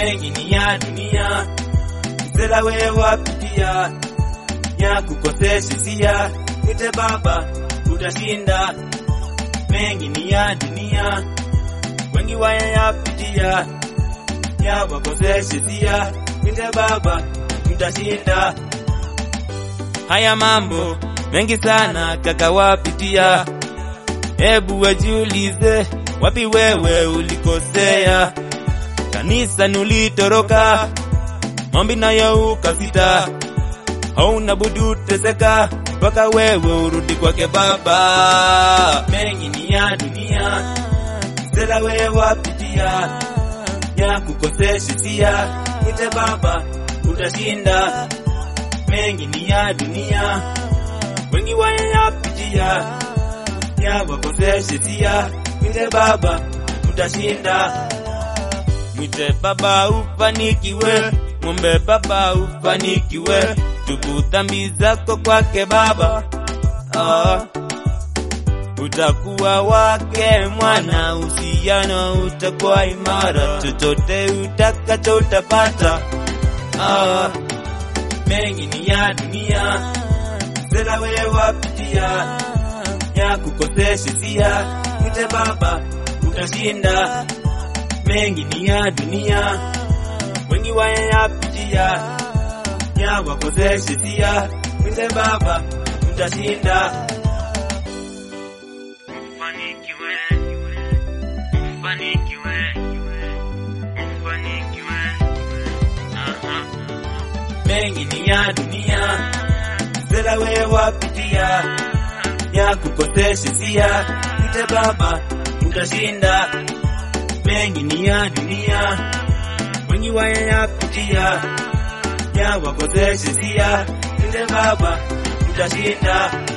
mengi ni ya dunia, msela we wapitia ya kukosesha hisia, mwite baba utashinda. Mengi ni ya dunia, wengi wayayapitia ya wakosesha hisia, mwite baba mtashinda. Haya mambo mengi sana kaka wapitia, hebu wajiulize, wapi wewe ulikosea? Kanisa nulitoroka, maombi nayo ukasita, hauna budu teseka mpaka wewe urudi kwake Baba. Mengi ni ya dunia, msela wewe wapitia ya kukosesha hisia, mwite baba utashinda. Mengi ni ya dunia, wengi wayapitia ya wakosesha hisia, mwite baba utashinda. Mwite baba ufanikiwe, mwombe baba ufanikiwe, tubu dhambi zako kwake baba. Ah, utakuwa wake mwana, uhusiano utakuwa imara, chochote utakacho utapata. Ah, mengi ni ya dunia, msela wewe wapitia ya kukosesha hisia, mwite baba utashinda. Mengi ni ya dunia, wengi wayapitia ya wakosesha hisia, mwite baba utashinda. Ufanikiwe, ufanikiwe, ufanikiwe. Aha. mengi ni ya dunia, msela wewe wapitia ya kukosesha hisia, mwite baba utashinda. Mengi ni ya dunia, wengi wayapitia ya wakosesha hisia, mwite baba utashinda.